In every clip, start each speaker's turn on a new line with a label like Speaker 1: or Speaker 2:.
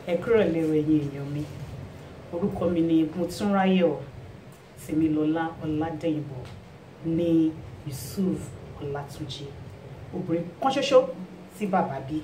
Speaker 1: ẹ kúrò lérò ẹ̀yin èèyàn mi orúkọ mi ni Motúnráyọ̀ Tèmilọ́lá Ọládẹ́yìnbó ní Yusuf Ọlátúnjí obìnrin kan ṣoṣo tí bàbá bí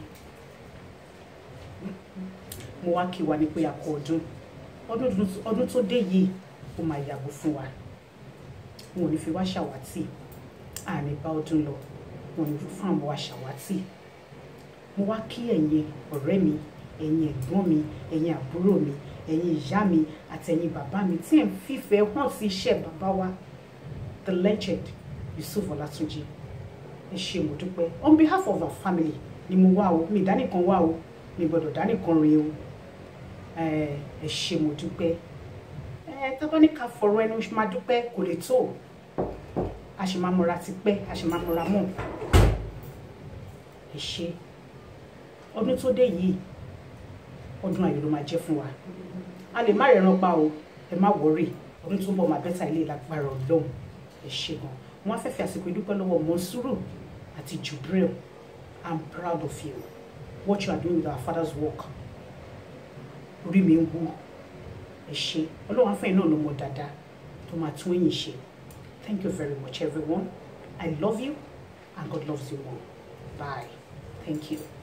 Speaker 1: mo wá kí wa ní pé a kú ọdún ọdún ọdún tó dé yìí ó máa yàgò fún wa wọn ò ní fi wá ṣàwátì àní bá ọdún lọ wọn ò ní fún àwọn wa ṣàwátì mo wá kí ẹ̀yin ọ̀rẹ́ mi ẹ̀yin ẹ̀gbọ́n mi ẹ̀yin àbúrò mi ẹ̀yin ìyá mi àti ẹ̀yin bàbá mi tí ẹ̀ ń fífẹ́ hàn sí iṣẹ́ bàbá wa the legend Yusuf Ọlátúnjí ẹ ṣé mo dúpẹ́ on behalf of our family ni mo wá o mi ìdánìkan wá o mi gbọ́dọ̀ dánìkan rìn o ẹ ṣé mo dúpẹ́ ẹ tábà ní ká fọ̀rọ̀ ẹnu máa dúpẹ́ kò lè tó a sì máa mọra ti pẹ́ a sì máa mọra mọ́ ẹ ṣé ọdún tó dé yìí ọdún ayọ̀ ló máa jẹ́ fún wa a lè má rẹ̀ràn pa o ẹ má wọrí ọdún tó ń bọ̀ máa bẹ́tà ilé lágbára ọlọ́run ẹ ṣé gan wọn á fẹ́ fi àsìkò ìdúpẹ́ lọ́wọ́ Monsuru àti Jubril I'm proud of you what you are doing with our father's work orí mi ń wú ẹ ṣé ọlọ́run afẹ́yìn náà ló mọ dáadáa tó máa tún ẹ̀yìn ṣe thank you very much everyone I love you and God loves you more bye thank you.